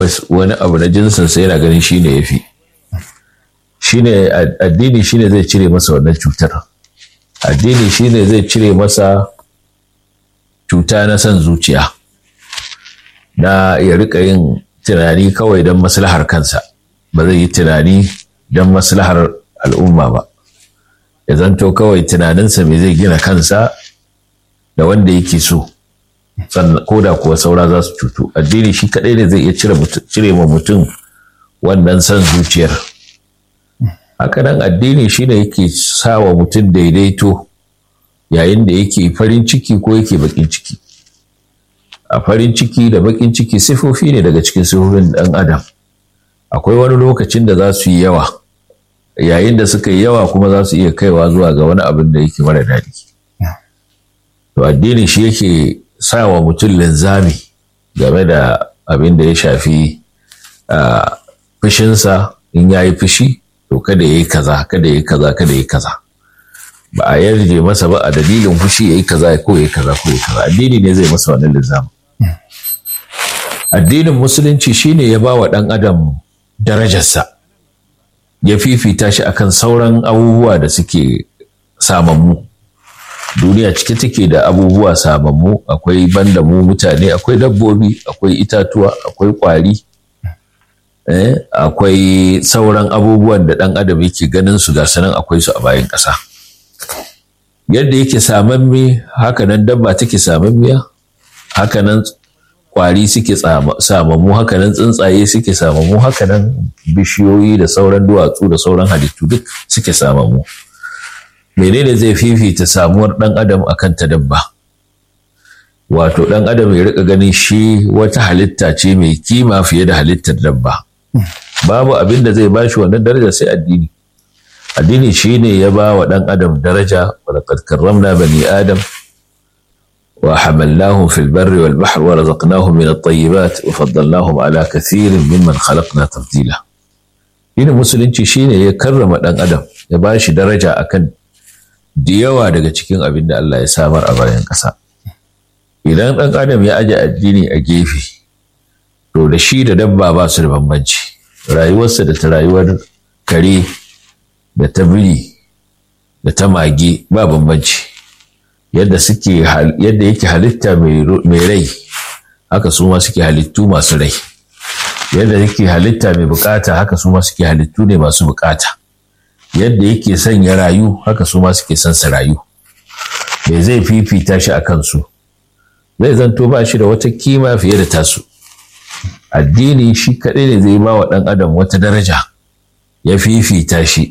wani abu na jinsinsa yana ganin shi ne ya fi shine addini shine zai cire masa wannan cutar addini shine zai cire masa cuta na son zuciya na ya rika yin tunani kawai don maslahar kansa ba zai yi tunani don maslahar al'umma ba ya zanto kawai tunaninsa mai zai gina kansa da wanda yake so ko da kuwa saura za su cutu addini shi kaɗai ne zai iya cire ma mutum wannan son zuciyar hakanan addini shi ne yake sa wa mutum daidaito yayin da yake farin ciki ko yake bakin ciki a farin ciki da bakin ciki sifofi ne daga cikin sifofin ɗan adam akwai wani lokacin da za su yi yawa yayin da suka yi yawa kuma za su iya kaiwa zuwa ga wani abin da yake mara daɗi to addini shi yake sa wa mutum linzami game da abin da ya shafi fushinsa in ya yi fushi to kada ya yi kaza kada ya yi kaza kada ya yi kaza ba a yarje masa ba a dalilin fushi ya yi kaza ko ya yi kaza ko ya yi kaza addini ne zai masa wannan linzami addinin musulunci shine ya ba wa ɗan adam darajarsa ya fifita shi akan sauran abubuwa da suke samammu duniya cike take da abubuwa samammu akwai banda mu mutane akwai dabbobi akwai itatuwa akwai kwari eh, akwai sauran abubuwan da ɗan adam yake ganin su ga sanan akwai su a bayan ƙasa yadda yake samamme hakanan dabba take samammiya hakanan kwari suke samammu hakanan tsuntsaye suke samammu hakanan bishiyoyi da sauran duwatsu da sauran halittu duk suke samammu menene zai fifita samuwar ɗan adam akan ta dabba wato ɗan adam ya rika ganin shi wata halitta ce mai kima fiye da halittar dabba babu abin da zai bashi wannan daraja sai addini addini shine ya ba wa ɗan adam daraja wa laqad karramna bani adam وحملناهم في البر والبحر ورزقناهم من الطيبات وفضلناهم على كثير ممن خلقنا تفضيلا Dinin musulunci shine ya karrama ɗan adam ya ba shi daraja akan da yawa daga cikin abin da Allah ya samar a bayan ƙasa. Idan ɗan adam ya aje addini a gefe, to da shi da dabba ba su da bambanci. Rayuwarsa da ta rayuwar kare da ta biri da ta mage ba bambanci. yadda suke yadda yake halitta mai rai haka su ma suke halittu masu rai yadda yake halitta mai bukata haka su ma suke halittu ne masu bukata yadda yake son ya rayu haka su ma suke son su rayu me zai fifita shi a kansu zai zanto ba shi da wata kima fiye da tasu addini shi kaɗai ne zai ba wa ɗan adam wata daraja ya fifita shi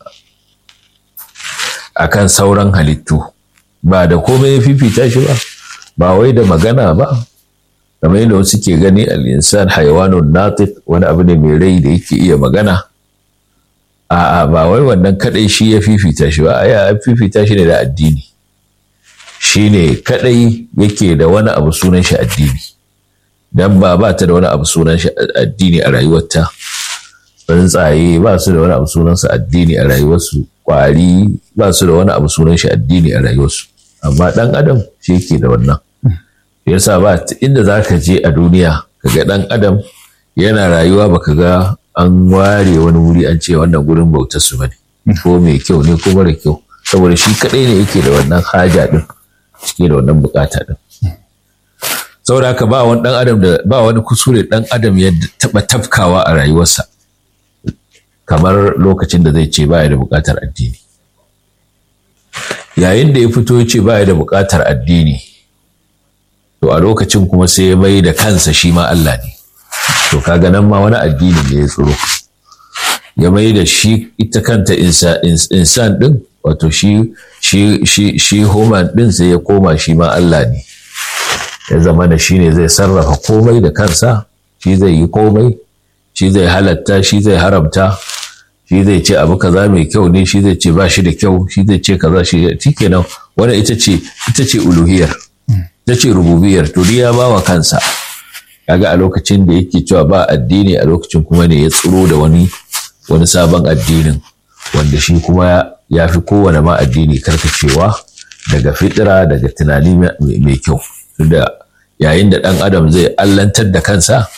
akan sauran halittu ba da komai ya fifita shi ba ba wai da magana ba kamar yadda wasu ke gani al'insan haiwanun natif wani abu ne mai rai da yake iya magana a'a ba wai wannan kadai shi ya fifita shi ba ya fifita shi ne da addini shi ne kadai yake da wani abu sunan shi addini dan ba ba ta da wani abu sunan shi addini a rayuwarta tsuntsaye ba su da wani abu sunan su addini a rayuwarsu kwari ba su da wani abu sunan shi addini a rayuwarsu amma ɗan adam shi yake da wannan yasa ba inda za ka je a duniya ka ga ɗan adam yana rayuwa baka ga an ware wani wuri an ce wannan gurin bautar su bane ko mai kyau ne ko mara kyau saboda shi kaɗai ne yake da wannan haja ɗin cike da wannan bukata ɗin saboda haka ba wani ɗan adam da ba wani kusure ɗan adam ya taɓa tafkawa a rayuwarsa kamar lokacin da zai ce baya da bukatar addini yayin da ya fito ya ce baya da buƙatar addini to a lokacin kuma sai ya mai da kansa shi ma Allah ne to kaga nan ma wani addini ne ya tsoro ya mai da shi ita kanta insan din wato shi shi shi shi human din sai ya koma shi ma Allah ne ya zama da shi ne zai sarrafa komai da kansa shi zai yi komai shi zai halatta shi zai haramta shi zai ce abu kaza mai kyau ne shi zai ce ba shi da kyau shi zai ce kaza shi kenan wanda ita ce ita ce uluhiyar ita ce rububiyar to ya ba wa kansa kaga a lokacin da yake cewa ba addini a lokacin kuma ne ya tsiro da wani wani sabon addinin wanda shi kuma ya fi kowane ma addini karkacewa daga fitira daga tunani mai kyau da yayin da ɗan adam zai allantar da kansa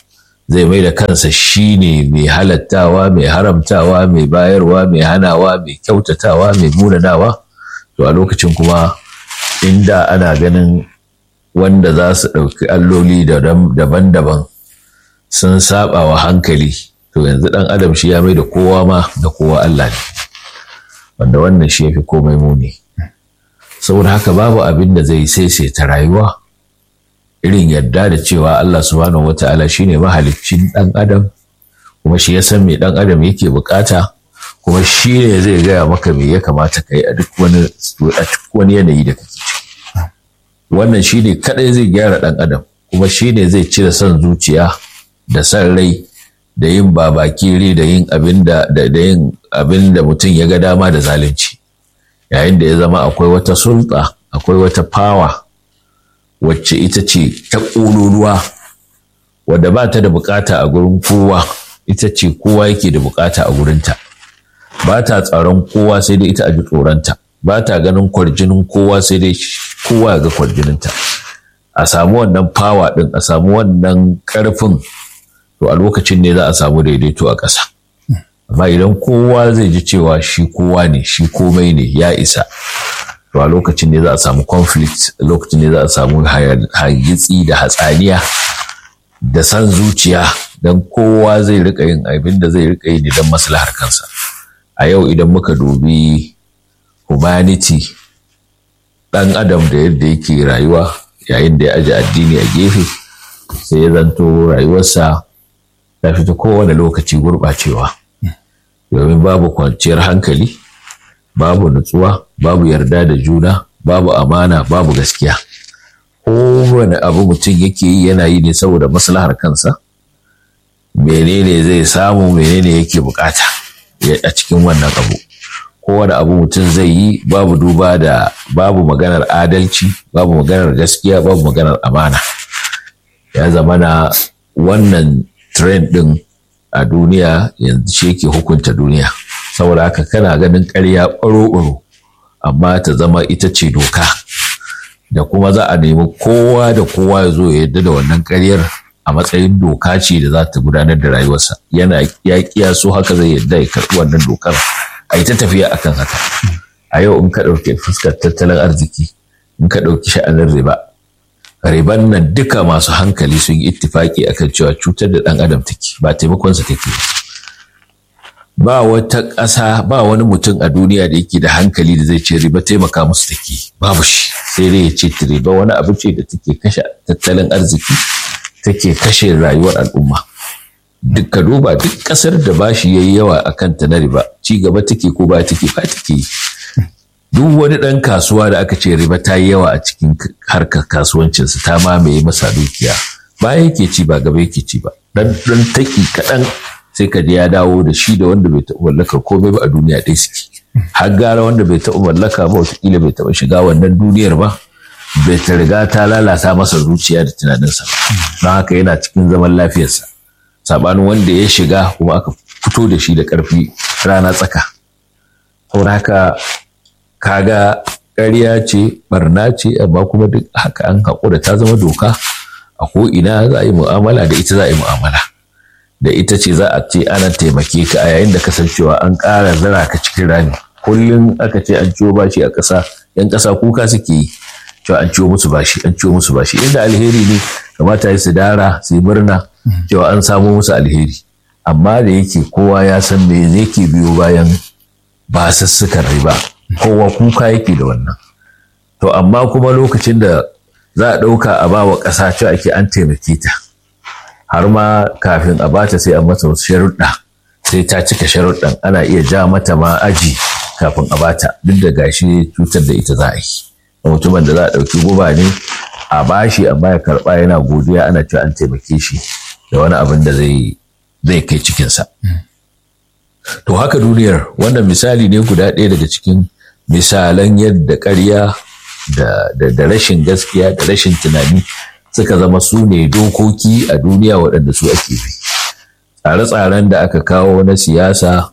zai mai da kansa shi ne mai halattawa mai haramtawa mai bayarwa mai hanawa mai kyautatawa mai munanawa to a lokacin kuma inda ana ganin wanda za su ɗauki alloli daban-daban sun saba wa hankali to yanzu ɗan adam shi ya mai da kowa ma da kowa Allah ne wanda wannan shi ya fi komai muni saboda haka babu abin da zai saisaita rayuwa irin yadda da cewa Allah subhanahu wa ta'ala shi ne mahaliccin ɗan adam kuma shi ya san me ɗan adam yake bukata kuma shi ne zai gaya maka me ya kamata ka yi a duk wani yanayi da kake ciki wannan shi ne kaɗai zai gyara ɗan adam kuma shi ne zai cire son zuciya da son rai da yin babakire da yin abin da yin abin da mutum ya ga dama da zalunci yayin da ya zama akwai wata sulta akwai wata fawa wacce ita ce ta ƙololuwa wadda ba ta da bukata a gurin kowa ita ce kowa yake da bukata a gurinta ba ta tsaron kowa sai dai ita a ji tsoronta ba ta ganin kwarjinin kowa sai dai kowa ya ga kwarjininta a samu wannan fawa ɗin a samu wannan ƙarfin to a lokacin ne za a samu daidaito a ƙasa amma idan kowa zai ji cewa shi kowa ne shi komai ne ya isa to a lokacin ne za a samu conflict a lokacin ne za a samu hargitsi da hatsaniya da san zuciya don kowa zai rika yin abin da zai rika yi don maslahar kansa a yau idan muka dubi humanity ɗan adam da yadda yake rayuwa yayin da ya aji addini a gefe sai ya zanto rayuwarsa ta fita kowane lokaci gurɓacewa domin babu kwanciyar hankali babu nutsuwa babu yarda da juna babu amana babu gaskiya kowane abu mutum yake yi yana yi ne saboda maslahar kansa menene zai samu menene yake bukata a cikin wannan abu kowane abu mutum zai yi babu duba da babu maganar adalci babu maganar gaskiya babu maganar amana ya zama na wannan trend din a duniya yanzu shi yake hukunta duniya saboda haka kana ganin ƙarya ɓaro-ɓaro amma ta zama ita ce doka da kuma za a nemi kowa da kowa ya zo ya yadda da wannan ƙaryar a matsayin doka ce da za ta gudanar da rayuwarsa yana ya kiyaso haka zai yadda ya karɓi wannan dokar a yi ta tafiya akan haka a yau in ka ɗauki fuskar tattalin arziki in ka ɗauki sha'anin riba riban nan duka masu hankali sun yi ittifaki akan cewa cutar da ɗan adam take ba taimakonsa take ba wata ƙasa ba wani mutum a duniya da yake da hankali da zai ce riba taimaka musu take babu shi sai dai ya ce riba wani abu ce da take kashe tattalin arziki take kashe rayuwar al'umma duk ka duba duk ƙasar da bashi yayi yawa a kanta na riba ci gaba take ko ba take ba take duk wani ɗan kasuwa da aka ce riba ta yi yawa a cikin harkar kasuwancinsa ta mamaye masa dukiya ba yake ci ba gaba yake ci ba dan dan taki kaɗan sai ka ya dawo da shi da wanda bai taɓa mallakar komai ba a duniya ɗaya suke har gara wanda bai taɓa mallaka ba wataƙila bai taɓa shiga wannan duniyar ba bai ta riga ta lalata masa zuciya da tunaninsa don haka yana cikin zaman lafiyarsa saɓanin wanda ya shiga kuma aka fito da shi da ƙarfi rana tsaka saboda haka kaga ƙarya ce barna ce amma kuma duk haka an haƙura ta zama doka a ko ina za a yi mu'amala da ita za a yi mu'amala da ita ce za a ce ana taimake ka a yayin da kasancewa an ƙara zara ka cikin rami kullum aka ce an ciwo bashi a ƙasa yan ƙasa kuka suke yi cewa an ciwo musu bashi an ciwo musu bashi inda alheri ne kamata su dara su yi murna cewa an samo musu alheri amma da yake kowa ya san me yake biyo bayan basussukan riba kowa kuka yake da wannan to amma kuma lokacin da za a ɗauka a ba wa ƙasa cewa ake an taimake ta har ma kafin a bata sai an mata wasu sharuɗa sai ta cika sharuɗan ana iya ja mata ma aji kafin a bata duk da gashi cutar da ita za a yi mutumin da za a ɗauki guba ne a bashi amma ya karɓa yana godiya ana cewa an taimake shi da wani abin da zai zai kai cikinsa to haka duniyar wannan misali ne guda ɗaya daga cikin misalan yadda ƙarya da rashin gaskiya da rashin tunani suka zama su ne dokoki a duniya waɗanda su ake bi tsare-tsaren da aka kawo na siyasa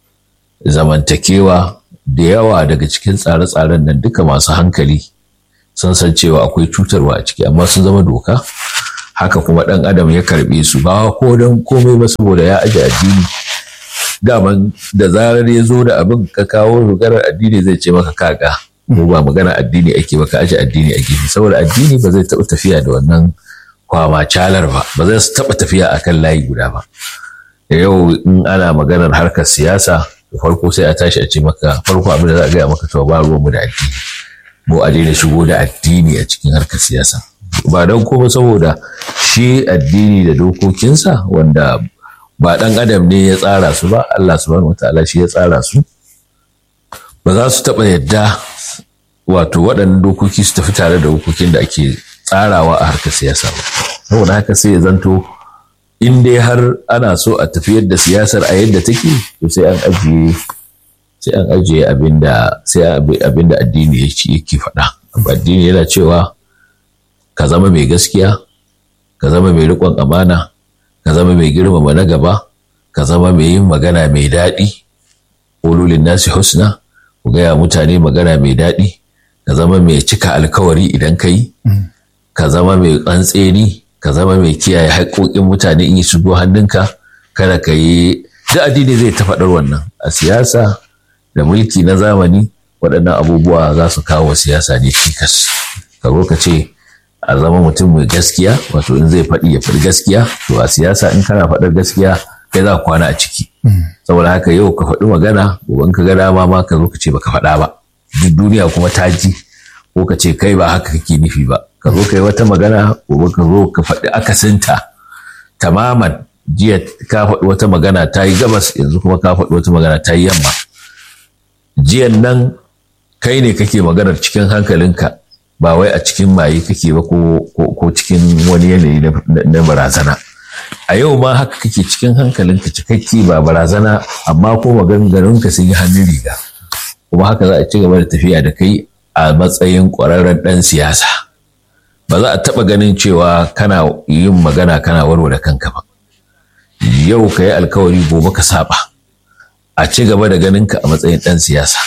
zamantakewa da yawa daga cikin tsare-tsaren nan duka masu hankali sun san cewa akwai cutarwa a ciki amma sun zama doka haka kuma ɗan adam ya karɓe su ba ko don komai ba saboda ya aje addini daman da zarar ya zo da abin ka kawo rugarar addini zai ce maka kaga mu ba magana addini ake ba ka aje addini a gefe saboda addini ba zai taɓa tafiya da wannan kwama calar ba ba zai taɓa tafiya akan layi guda ba yau in ana maganar harkar siyasa farko sai a tashi a ce maka farko abin da za a gaya maka to ba ruwanmu da addini mu a daina shigo da addini a cikin harkar siyasa ba don kuma saboda shi addini da dokokinsa wanda ba ɗan adam ne ya tsara su ba Allah subhanahu wataala shi ya tsara su ba za su taɓa yadda wato waɗannan dokoki su tafi tare da dokokin da ake tsarawa a harkar siyasa ba saboda haka sai ya zanto in dai har ana so a tafiyar da siyasar a yadda take to sai an ajiye sai an ajiye abinda sai abinda addini yake faɗa addini yana cewa ka zama mai gaskiya ka zama mai riƙon amana ka zama mai girmama na gaba ka zama mai yin magana mai daɗi ƙololin nasi husna ku gaya mutane magana mai daɗi ka zama mai cika alkawari idan ka yi ka zama mai tsantseni ka zama mai kiyaye haƙoƙin mutane in yi shigo hannunka kada ka yi duk addini zai ta faɗar wannan a siyasa da mulki na zamani waɗannan abubuwa za su kawo siyasa ne cikas ka zo ka ce a zama mutum mai gaskiya wato in zai faɗi ya faɗi gaskiya to a siyasa in kana faɗar gaskiya kai za kwana a ciki saboda haka yau ka faɗi magana gobe ka ga dama ma ka zo ka ce baka faɗa ba duk duniya kuma ta ji ko ka ce kai ba haka kake nufi ba ka zo ka yi wata magana gobe ka zo ka faɗi akasinta tamaman jiya ka faɗi wata magana ta yi gabas yanzu kuma ka faɗi wata magana ta yi yamma jiyan nan kai ne kake maganar cikin hankalinka ba wai a cikin maye kake ba ko cikin wani yanayi na barazana a yau ma haka kake cikin hankalinka cikakke ba barazana amma ko maganganunka sun yi hannun riga kuma haka za a ci gaba da tafiya da kai a matsayin ƙwararren ɗan siyasa ba za a taɓa ganin cewa kana yin magana kana warware kanka ba yau ka yi alkawari gobe ka saba a ci gaba da ganinka a matsayin ɗan siyasa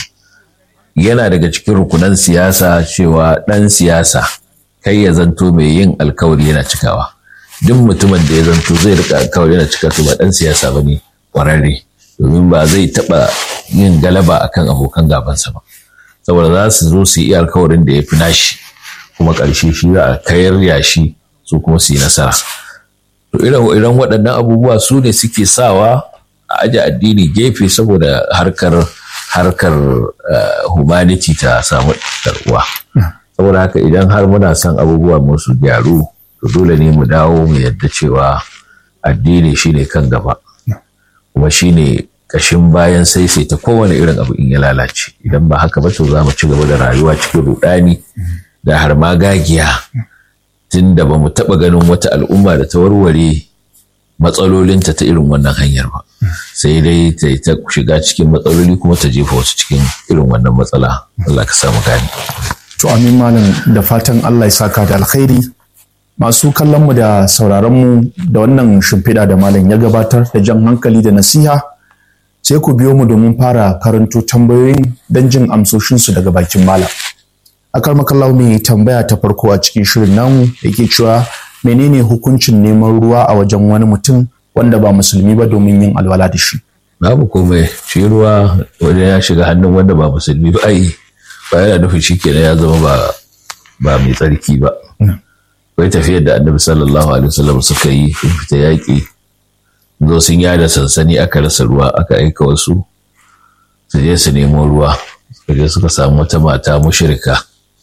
yana daga cikin rukunan siyasa cewa ɗan siyasa kai ya zanto mai yin alkawari yana cikawa duk mutumin da ya zanto zai rika alkawari yana cika to ba ɗan siyasa ba ne ƙwararre domin ba zai taɓa yin galaba akan abokan gabansa ba saboda za su zo su yi alkawarin da ya fi nashi kuma ƙarshe shi za a kayar yashi su kuma su yi nasara to irin waɗannan abubuwa su ne suke sawa a aje addini gefe saboda harkar harkar humanity ta samu karɓuwa saboda haka idan har muna son abubuwa musu gyaru to dole ne mu dawo mu yadda cewa addini shine kan gaba kuma shine kashin bayan sai sai ta kowane irin abu in ya lalace idan ba haka ba to za mu ci gaba da rayuwa cikin rudani da har ma gagiya tun da ba mu taɓa ganin wata al'umma da ta warware matsalolinta ta irin wannan hanyar ba sai dai ta yi ta shiga cikin matsaloli kuma ta jefa wasu cikin irin wannan matsala Allah ka samu gani to amin malam da fatan Allah ya saka da alkhairi masu kallon mu da sauraron mu da wannan shimfiɗa da malam ya gabatar da jan hankali da nasiha sai ku biyo mu domin fara karanto tambayoyin don jin amsoshinsu daga bakin malam akar makallahu mai tambaya ta farko a cikin shirin namu yake cewa menene hukuncin neman ruwa a wajen wani mutum wanda ba musulmi ba domin yin alwala da shi babu komai shi ruwa wajen ya shiga hannun wanda ba musulmi ba ai ba yana nufin shi kenan ya zama ba ba mai tsarki ba akwai tafiyar da annabi sallallahu alaihi wasallam suka yi sun fita yaƙi zo sun yada sansani aka rasa ruwa aka aika wasu su je su nemo ruwa suka je suka samu wata mata mushrika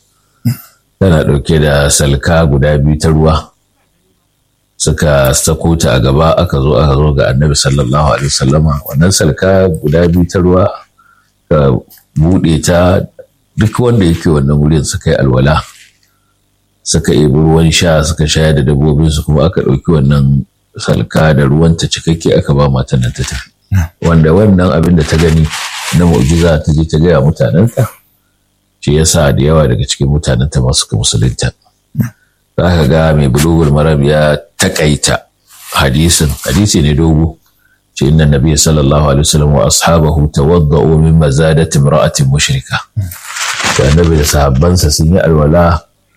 tana ɗauke da salka guda biyu ta ruwa suka sako ta a gaba aka zo aka zo ga annabi sallallahu alaihi wasallama wannan salka guda biyu ta ruwa ka buɗe ta duk wanda yake wannan wurin suka yi alwala suka ebi ruwan sha suka shayar da dabbobinsu kuma aka ɗauki wannan salka da ruwanta cikakke aka ba matan nan ta tafi wanda wannan abin da ta gani na mu'jiza ta je ta gaya mutanenta shi yasa da yawa daga cikin mutanenta masu ka musulunta za ka ga mai bulugul marab ya takaita hadisin hadisi ne dogo ce inna nabiy sallallahu alaihi wasallam wa ashabahu tawadda'u min mazadati imra'atin mushrika to annabi da sahabbansa sun yi alwala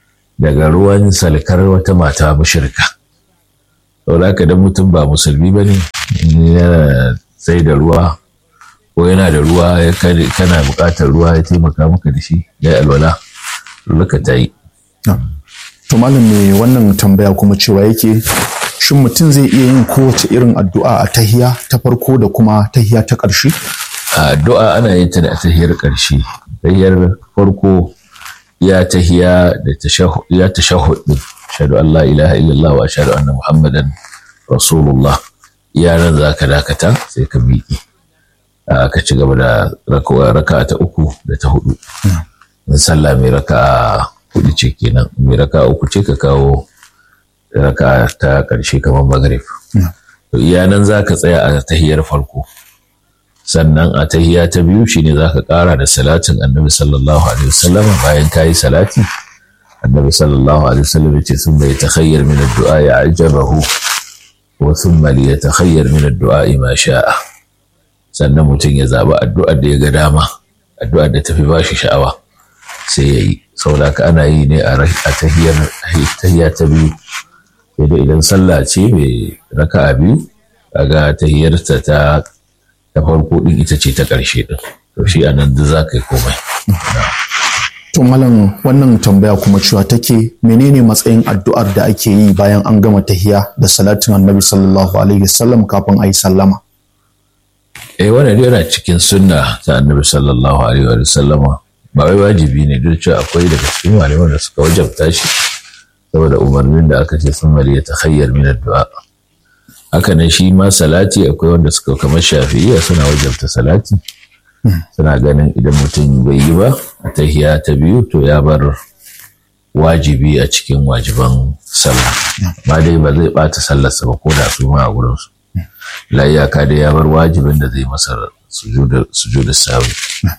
daga ruwan salkar wata mata mushrika saboda haka dan mutum ba musulmi ba ne yana sai da ruwa ko yana da ruwa kana buƙatar ruwa ya taimaka maka da shi ya alwala luka ta yi to malam me wannan tambaya kuma cewa yake shin mutum zai iya yin kowace irin addu'a a tahiya ta farko da kuma tahiya ta ƙarshe addu'a ana yin ta da tahiyar ƙarshe tahiyar farko ya tahiya da ya tashahhud din ashhadu an la ilaha illallah wa ashhadu anna muhammadan rasulullah iya nan zaka dakata sai ka miƙe ka ci gaba da raka ta uku da ta hudu in sallah mai raka hudu ce kenan mai raka uku ce ka kawo raka ta ƙarshe kamar magrib to iya nan zaka tsaya a tahiyar farko sannan a tahiya ta biyu shine zaka ƙara da salatin annabi sallallahu alaihi wasallam bayan kayi salati annabi sallallahu alaihi wasallam yace sun bai takhayyar min addu'a ya ajabahu wa thumma li yatakhayyar min addu'a ma sha'a sannan mutum ya zaba addu'ar da ya ga dama addu'ar da tafi bashi sha'awa sai ya yi saboda ana yi ne a tahiyar tahiya ta biyu sai da idan sallah ce mai raka'a biyu kaga tahiyarta ta ta farko din ita ce ta ƙarshe din to shi anan duk za ka yi komai to malam wannan tambaya kuma cewa take menene matsayin addu'ar da ake yi bayan an gama tahiya da salatin annabi sallallahu alaihi wasallam kafin a yi sallama eh wannan yana cikin sunna ta annabi sallallahu alaihi wasallama ba wai wajibi ne duk cewa akwai daga cikin malaman da suka wajabta shi saboda umarnin da aka ce sun mali ya takhayyar min addu'a haka nan shi ma salati akwai wanda suka kamar shafi'iyya suna wajabta salati suna ganin idan mutum bai yi ba a tahiya ta biyu to ya bar wajibi a cikin wajiban sallah ba dai ba zai bata sallarsa ba ko da su ma a gurin su la iyaka dai ya bar wajibin da zai masa sujudu sawi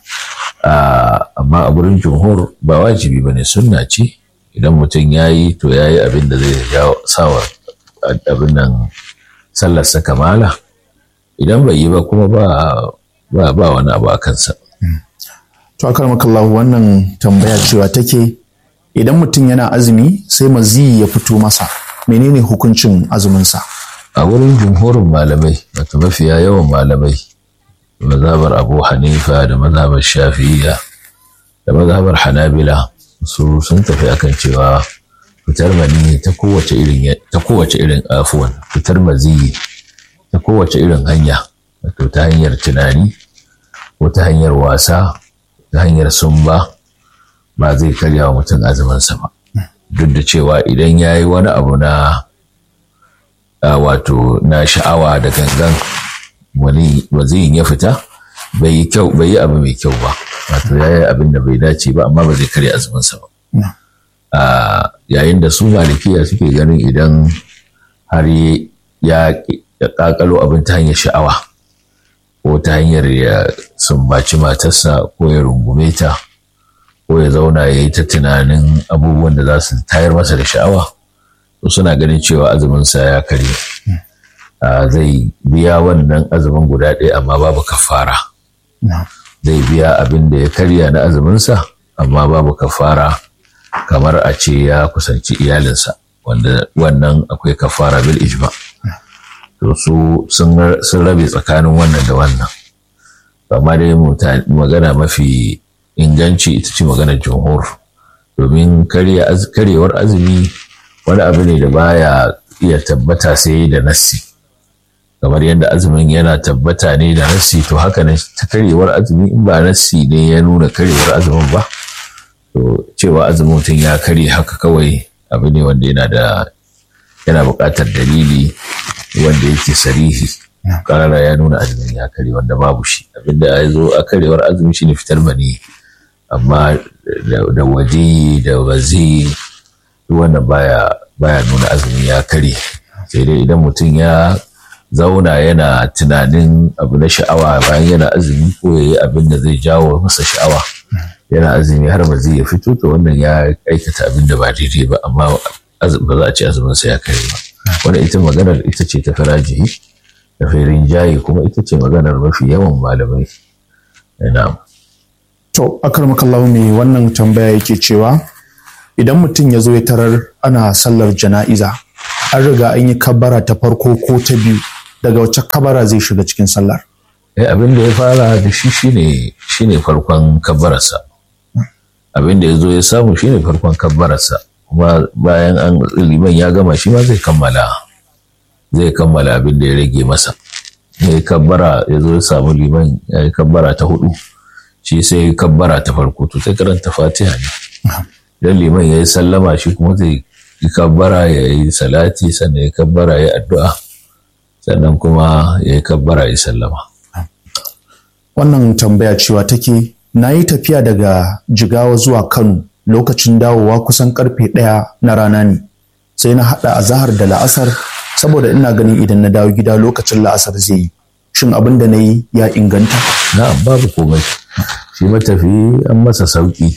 amma a gurin jumhur ba wajibi ba ne sunna ce idan mutum ya yi to ya yi abin da zai sawa abin nan sallarsa kamala idan bai yi ba kuma ba ba wani abu a kansa. To akar makallahu wannan tambaya cewa take idan mutum yana azumi sai maziyi ya fito masa menene hukuncin azuminsa? A wurin jumhurin malamai wato mafiya yawan malamai mazhabar Abu Hanifa da mazhabar Shafi'iyya da mazhabar Hanabila su sun tafi akan cewa fitar mani ta kowace irin ta kowace irin afuwan fitar maziyi ta kowace irin hanya wato ta hanyar tunani ko ta hanyar wasa ta hanyar sumba ba zai karya wa mutum azuminsa ba duk da cewa idan ya yi wani abu na wato na sha'awa da gangan wani waziyin ya fita bai yi kyau bai yi abu mai kyau ba wato ya yi abin da bai dace ba amma ba zai karya azuminsa ba yayin da su malikiya suke ganin idan har ya kakalo abin ta hanyar sha'awa ko ta hanyar ya sumbaci matarsa ko ya rungume ta ko ya zauna ya yi ta tunanin abubuwan da za su tayar masa da sha'awa to suna ganin cewa azuminsa ya karye zai biya wannan azumin guda ɗaya amma babu kafara zai biya abin da ya karya na azuminsa amma babu kafara kamar a ce ya kusanci iyalinsa wanda wannan akwai kafara bil ijma to su sun rabe tsakanin wannan da wannan amma dai magana mafi inganci ita ce maganar jumhur domin karyewar azumi wani abu ne da baya iya tabbata sai da nassi kamar yadda azumin yana tabbata ne da nassi to haka ne ta karyewar azumi in ba nassi ne ya nuna karyewar azumin ba to cewa azumin mutum ya karye haka kawai abu ne wanda yana da yana buƙatar dalili wanda yake sarihi karara ya nuna azumin ya karye wanda babu shi abinda ya zo a karyewar azumi shine fitar mani amma da waje da wazi wannan baya baya nuna azumi ya karye sai dai idan mutum ya zauna yana tunanin abu na sha'awa bayan yana azumi ko ya yi abin da zai jawo masa sha'awa yana azumi har ba zai ya fito to wannan ya aikata abin da ba daidai ba amma ba za a ce azumin sa ya kare ba wannan ita maganar ita ce ta farajihi da firin jayi kuma ita ce maganar mafi yawan malamai na'am to akar makallahu ne wannan tambaya yake cewa idan mutum ya zo ya tarar ana sallar jana'iza an riga an yi kabbara ta farko ko ta biyu daga wacce kabara zai shiga cikin sallar eh abin da ya fara da shi shine shine farkon kabbararsa abin da ya zo ya samu shine farkon kabbararsa kuma bayan an liman ya gama shi ma zai kammala zai kammala abin da ya rage masa ya yi kabbara ya zo ya samu liman ya yi kabbara ta hudu shi sai ya yi kabbara ta farko to sai karanta fatiha ne idan liman ya yi sallama shi kuma zai yi kabbara ya yi salati sannan ya yi kabbara ya yi addu'a sannan kuma ya yi kabbara ya yi sallama wannan tambaya cewa take na yi tafiya daga jigawa zuwa kano lokacin dawowa kusan karfe ɗaya na rana ne sai na haɗa azahar da la'asar saboda ina ganin idan na dawo gida lokacin la'asar zai yi shin abin da na yi ya inganta na'am babu komai shi matafi an masa sauki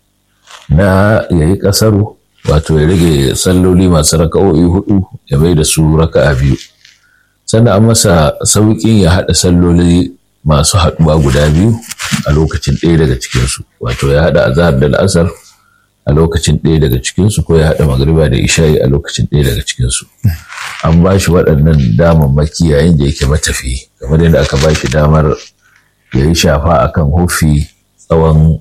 na ya yi ƙasaru wato ya rage salloli masu raka'o'i hudu ya bai da su raka'a biyu sannan an masa sauƙin ya haɗa salloli masu haɗuwa guda biyu a lokacin ɗaya daga cikinsu wato ya haɗa azahar da la'asar a lokacin ɗaya daga cikinsu ko ya haɗa magariba da isha'i a lokacin ɗaya daga cikinsu an ba shi waɗannan damammaki yayin da yake matafi kamar yadda aka ba shi damar ya yi shafa akan hufi tsawon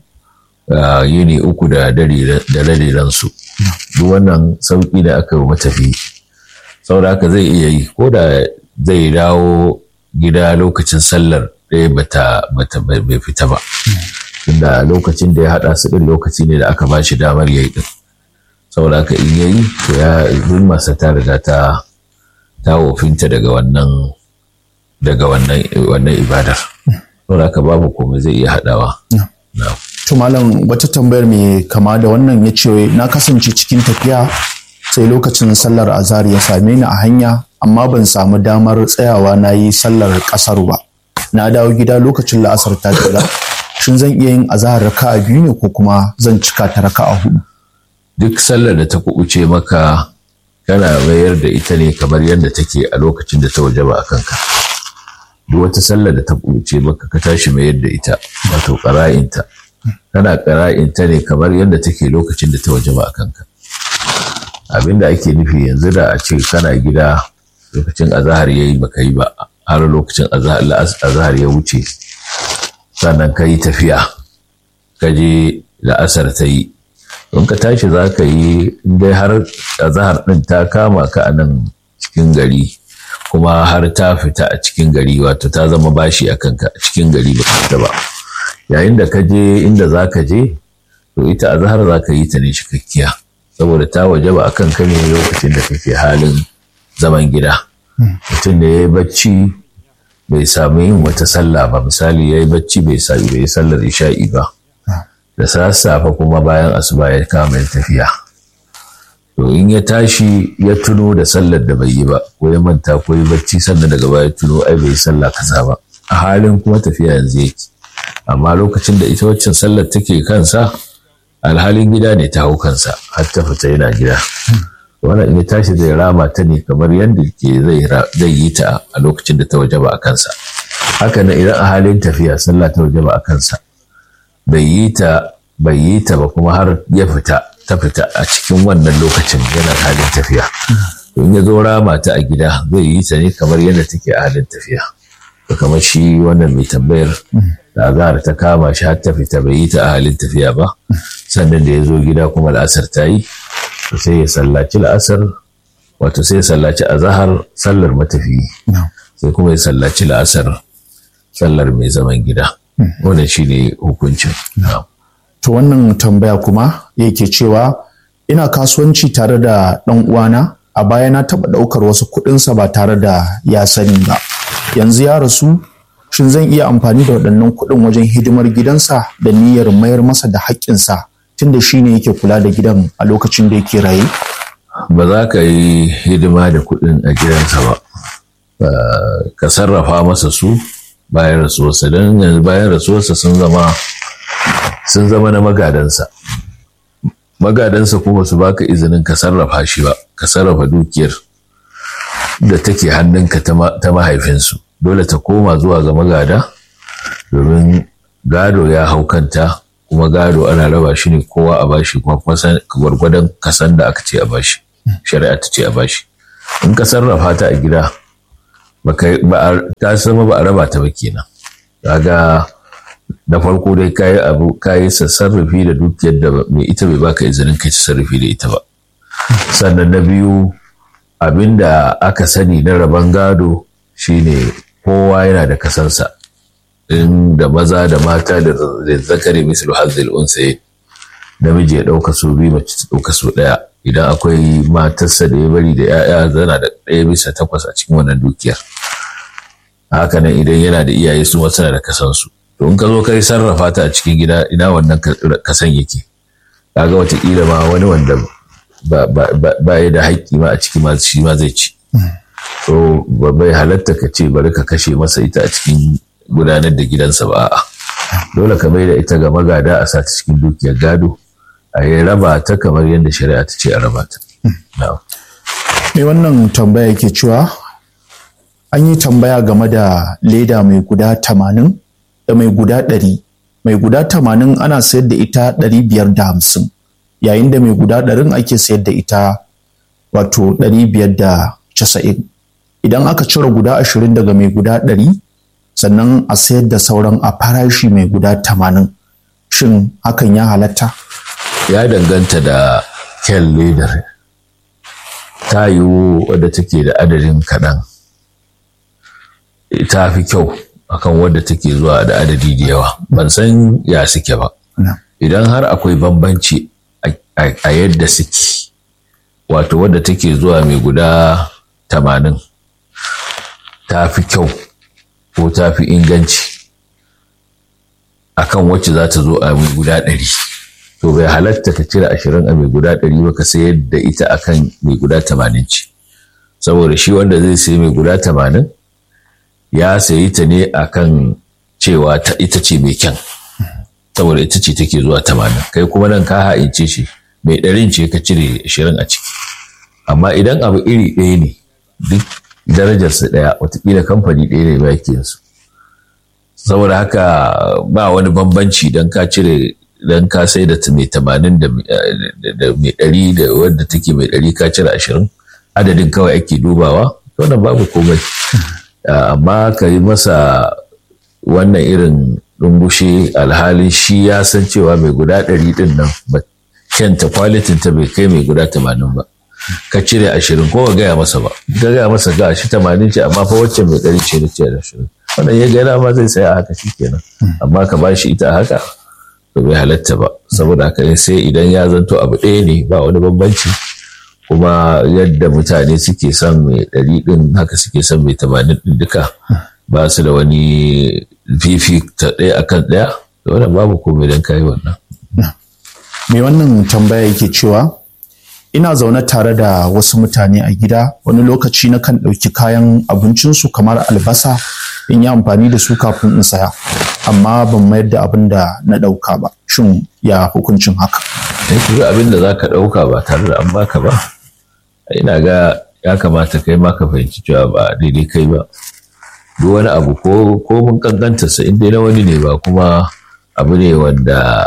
yini uku da dare-darensu duk wannan sauƙi da aka yi matafi saboda haka zai iya yi ko da zai dawo gida lokacin sallar ɗaya bata bata bai fita ba tunda lokacin da ya haɗa su ɗin lokaci ne da aka ba shi damar yayi ɗin saboda haka in yayi to ya zulmarsa ta riga ta ta wofinta daga wannan daga wannan wannan ibadar saboda haka babu komai zai iya haɗawa to malam wata tambayar mai kama da wannan ya ce na kasance cikin tafiya sai lokacin sallar azhar ya same ni a hanya amma ban samu damar tsayawa na yi sallar kasar ba na dawo gida lokacin la'asar ta jira shin zan iya yin azahar raka'a biyu ne ko kuma zan cika ta raka'a hudu duk sallar da ta kubuce maka kana mayar da ita ne kamar yadda take a lokacin da ta wajaba a kanka duk wata sallar da ta kubuce maka ka tashi mayar da ita wato ƙara'inta kana ƙara'inta ne kamar yadda take lokacin da ta wajaba a kanka abinda ake nufi yanzu da a ce kana gida lokacin azahar ya yi baka yi ba har lokacin azahar ya wuce sannan ka yi tafiya ka je la'asar ta yi in ka tashi za ka yi dai har azahar ɗin ta kama ka a nan cikin gari kuma har ta fita a cikin gari wato ta zama bashi a kanka a cikin gari ba ka fita ba yayin da ka je inda za ka je to ita azahar za ka yi ta ne cikakkiya saboda ta waje ba a kan ka ne lokacin da kake halin zaman gida mutum da ya yi bacci bai samu yin wata sallah ba misali ya yi bacci bai sami bai sallar isha'i ba da sassafe kuma bayan asuba ya kama yin tafiya to in ya tashi ya tuno da sallar da bai yi ba ko ya manta ko ya bacci sannan daga baya tuno ai bai sallah kaza ba a halin kuma tafiya yanzu yake amma lokacin da ita waccan sallar take kansa alhalin gida ne ta hau kansa har ta fita yana gida wannan in ya tashi zai rama ta ne kamar yadda ke zai yi ta a lokacin da ta wajaba a kansa haka nan idan a halin tafiya sallah ta wajaba a kansa bai yi ta bai yi ta ba kuma har ya fita ta fita a cikin wannan lokacin yana halin tafiya in ya zo rama ta a gida zai yi ta ne kamar yadda take a halin tafiya to kamar shi wannan mai tambayar da azahar ta kama shi har ta fita bai yi ta a halin tafiya ba sannan da ya zo gida kuma la'asar ta yi to sai ya sallaci la'asar wato sai ya sallaci azahar sallar matafiyi sai kuma ya sallaci la'asar sallar mai zaman gida wannan shi ne hukuncin to wannan tambaya kuma yake cewa ina kasuwanci tare da ɗan uwana a baya na taɓa ɗaukar wasu kuɗinsa ba tare da ya sani ba yanzu ya rasu shin zan iya amfani da waɗannan kuɗin wajen hidimar gidansa da niyyar mayar masa da haƙƙinsa tunda shi ne yake kula da gidan a lokacin da yake raye? Ba za ka yi hidima da kuɗin a gidansa ba, ka sarrafa masa su bayan rasuwarsa don yanzu bayan rasuwarsa sun zama sun zama na magadansa. Magadansa kuma su baka izinin ka sarrafa shi ba, ka sarrafa dukiyar da take hannunka ta mahaifinsu. Dole ta koma zuwa ga magada domin gado ya hau kanta kuma gado ana raba shi ne kowa a bashi kuma gwargwadon kasan da aka ce a bashi shari'a ta ce a bashi in ka sarrafa ta a gida ta sama ba a raba ta ba kenan kaga da farko dai kayi abu kayi sarrafi da dukiyar da mai ita bai baka izinin kai sarrafi da ita ba sannan na biyu abinda aka sani na raban gado shine kowa yana da kasansa in da maza da mata da zakari mislu hazzil unsaye namiji ya ɗauka su biyu mace ta ɗauka su ɗaya idan akwai matarsa da ya bari da 'ya'ya zana da ɗaya bisa takwas a cikin wannan dukiyar hakanan idan yana da iyaye su wasu da kasansu to in ka zo kai sarrafa ta a cikin gida ina wannan kasan yake kaga watakila ma wani wanda ba ya da haƙƙi ma a ciki ma shi ma zai ci to ba bai halatta ka ce bari ka kashe masa ita a cikin gudanar da gidansa ba a'a dole ka mai da ita ga magada a sa ta cikin dukiyar gado a yi raba ta kamar yadda shari'a ta ce a raba ta. Me wannan tambaya yake cewa an yi tambaya game da leda mai guda tamanin da mai guda ɗari. Mai guda tamanin ana sayar da ita ɗari biyar da hamsin yayin da mai guda ɗarin ake sayar da ita wato ɗari biyar da casa'in. Idan aka cire guda ashirin daga mai guda ɗari sannan a sayar da sauran a farashi mai guda tamanin. Shin hakan ya halatta? ya danganta da kyan ledar ta yiwu wadda take da adadin kaɗan ta fi kyau akan wadda take zuwa da adadi da yawa ban san ya suke ba idan har akwai bambanci a yadda suke wato wadda take zuwa mai guda tamanin ta fi kyau ko ta fi inganci akan wacce za ta zo a mai guda ɗari to bai halatta ka cire ashirin a mai guda ɗari ba ka sayar da ita akan mai guda tamanin ce saboda shi wanda zai sayi mai guda tamanin ya sayi ta ne akan cewa ta ita ce mai kyan saboda ita ce take zuwa tamanin kai kuma nan ka ha'ince shi mai ɗarin ce ka cire ashirin a ciki amma idan abu iri ɗaya ne duk darajarsa ɗaya watakila kamfani ɗaya ne ba yake su saboda haka ba wani bambanci don ka cire dan ka sai da mai tamanin da mai ɗari da wadda take mai ɗari ka cire ashirin adadin kawai ake dubawa wannan babu komai amma ka yi masa wannan irin ɗungushe alhalin shi ya san cewa mai guda ɗari ɗin nan kyanta kwalitin ta bai kai mai guda tamanin ba ka cire ashirin ko ka gaya masa ba ka gaya masa ga shi tamanin ce amma fa wacce mai ɗari ce na ce da ashirin wannan ya gaya ma zai saya a haka shi kenan amma ka ba shi ita a haka to bai halatta ba saboda haka sai idan ya zanto abu ɗaya ne ba wani bambanci kuma yadda mutane suke son mai ɗari ɗin haka suke son mai tamanin ɗin duka ba su da wani fifi ta ɗaya akan ɗaya da wannan babu komai don kayi wannan. mai wannan tambaya yake cewa ina zaune tare da wasu mutane a gida wani lokaci na kan ɗauki kayan abincinsu kamar albasa in yi amfani da su kafin in saya amma ban mayar da abin da na ɗauka ba shin ya hukuncin haka sai ku ga abin da za ka ɗauka ba tare da an baka ba ina ga ya kamata kai ma ka fahimci cewa ba daidai kai ba duk wani abu ko ko mun kankanta sa in dai na wani ne ba kuma abu ne wanda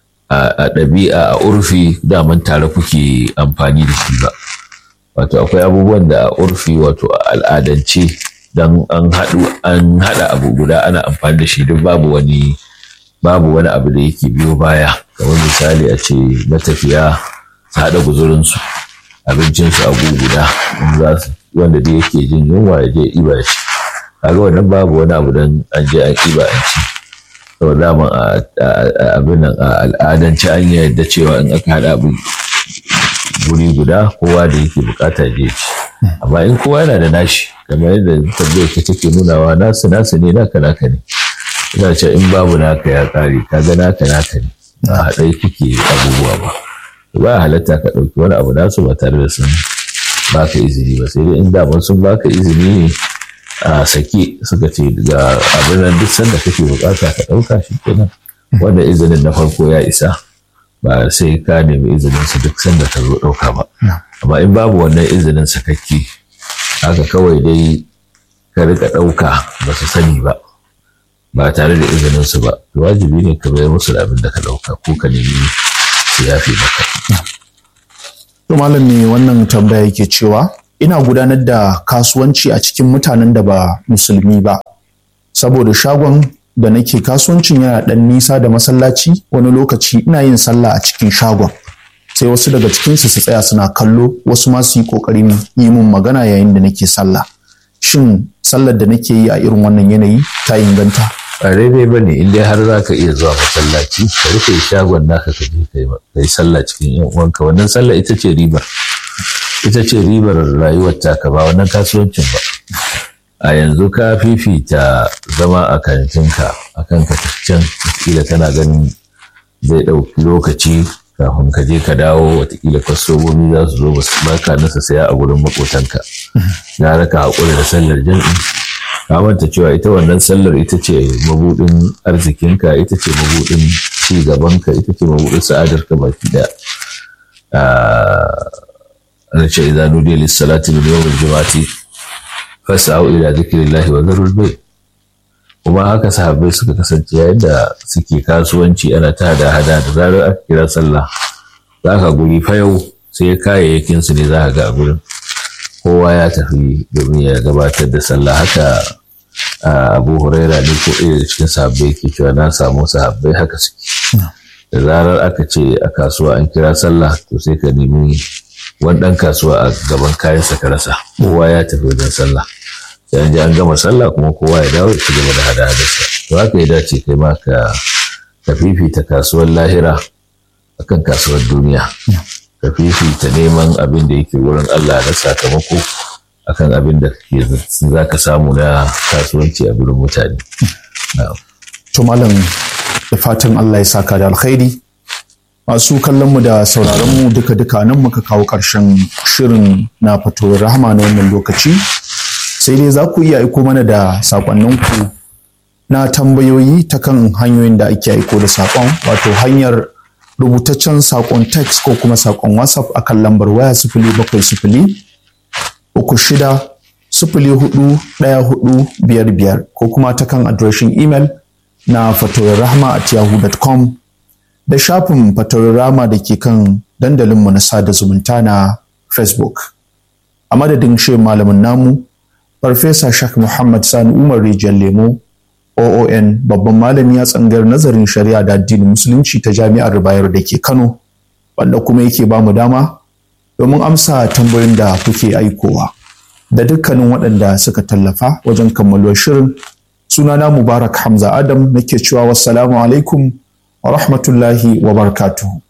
a ɗabi'a a urfi daman tare kuke amfani da shi ba wato akwai abubuwan da a urfi wato a al'adance dan an haɗu an haɗa abu guda ana amfani da shi duk babu wani babu wani abu da yake biyo baya kamar misali a ce matafiya su haɗa guzurinsu abincinsu a guda za su wanda da yake jin yunwa ya je iba shi kaga wannan babu wani abu dan an je an iba an ci saboda dama abin nan a al'adance an yarda cewa in aka haɗa abu guri guda kowa da yake bukata je ci amma in kowa yana da nashi kamar yadda tambayar ka take nunawa nasu nasu ne naka naka ne ina ce in babu naka ya kare kaga naka naka ne a haɗai kuke abubuwa ba ba halatta ka ɗauki wani abu nasu ba tare da sun baka izini ba sai dai in daman sun baka izini ne a sake suka ce ga abin nan duk sanda kake bukata ka ɗauka shi kenan wanda izinin na farko ya isa ba sai ka nemi izinin su duk sanda ka zo ɗauka ba amma in babu wannan izinin sakakke haka kawai dai ka rika ɗauka ba su sani ba ba tare da izinin su ba wajibi ne ka bayar musu da abin da ka ɗauka ko ka nemi su yafe maka To malam ne wannan tambaya yake cewa ina gudanar da kasuwanci a cikin mutanen da ba musulmi ba saboda shagon da nake kasuwancin yana ɗan nisa da masallaci wani lokaci ina yin sallah a cikin shagon sai wasu daga cikinsu su tsaya suna kallo wasu ma su yi ƙoƙarin yi min magana yayin da nake sallah shin sallar da nake yi a irin wannan yanayi ta inganta ba daidai ba ne inda har za ka iya zuwa masallaci ka rufe shagon naka ka je ka yi sallah cikin yan uwanka wannan sallah ita ce ribar ita ce ribar rayuwar taka ba wannan kasuwancin ba a yanzu ka fifita zama a kantinka a kan ka can kila kana ganin zai ɗauki lokaci kafin ka je ka dawo watakila kwastomomi za su zo ba su baka nasa saya a gurin makotanka gara ka haƙura da sallar jam'i ka manta cewa ita wannan sallar ita ce mabudin arzikinka ita ce mabudin ci gabanka ita ce mabudin sa'adarka baki daya ana ce idan nudiya lissalati min yawmil juma'ati fas'au ila zikrillahi wa dharul bay kuma haka sahabbai suka kasance yayin da suke kasuwanci ana ta hada hada da zarar aka kira sallah za ka guri fa yau sai kayayyakin su ne za ka ga a gurin kowa ya tafi domin ya gabatar da sallah haka abu huraira ne ko ɗaya da cikin sahabbai ke cewa na samu sahabbai haka suke da zarar aka ce a kasuwa an kira sallah to sai ka nemi wani ɗan kasuwa a gaban kayansa ka rasa kowa ya tafi wajen sallah sai an je an gama sallah kuma kowa ya dawo ya ci gaba da hada hadarsa to haka ya dace kai ma ka ka fifita kasuwar lahira akan kasuwar duniya ka fifita neman abin da yake wurin Allah na sakamako akan abin da za ka samu na kasuwanci a gurin mutane. To malam da fatan Allah ya saka da alkhairi masu kallon mu da sauraron mu duka duka nan muka kawo ƙarshen shirin na fatowar rahama na wannan lokaci sai dai za ku iya aiko mana da sakonninku na tambayoyi ta kan hanyoyin da ake aiko da saƙon wato hanyar rubutaccen saƙon text ko kuma saƙon whatsapp akan lambar waya sifili bakwai sifili uku shida sifili hudu ɗaya hudu biyar biyar ko kuma ta kan adireshin imel na fatoyin rahama at yahoo.com da shafin fatoyin rahama da ke kan dandalinmu na sada zumunta na facebook a madadin shi malamin namu farfesa shak muhammad sani umar rijiyar lemo oon babban malami a tsangar nazarin shari'a da addinin musulunci ta jami'ar bayero da ke kano wanda kuma yake ba mu dama domin amsa tambayoyin da kuke aikowa da dukkanin waɗanda suka tallafa wajen kammaluwar shirin sunana mubarak hamza adam nake cewa wassalamu alaikum wa rahmatullahi wa barakatuhu